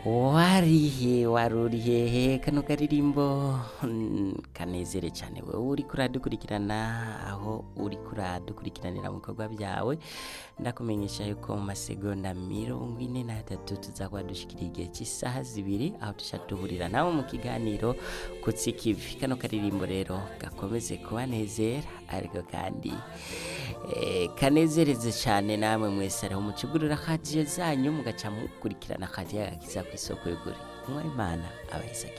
warihe warurihehe kano karirimbo mm, kanezere cyane wowe uriko uradukurikirana aho uriko uradukurikiranira mu bikorwa byawe ndakumenyesha yuko mu masegonda mirongo ine n'atatu tuzakuba dushikira igihe cy'isaha zibiri aho tuca duhurira nawe mu kiganiro kutsikivi kano karirimbo rero gakomeze kubanezera ariko kandi eh, kanezereze cyane namwe mwese ariho mucugurira radiyo zanyu mugaca mukurikirana radiyo agakiza ku isoko y'ukuri umwari imana abayisaki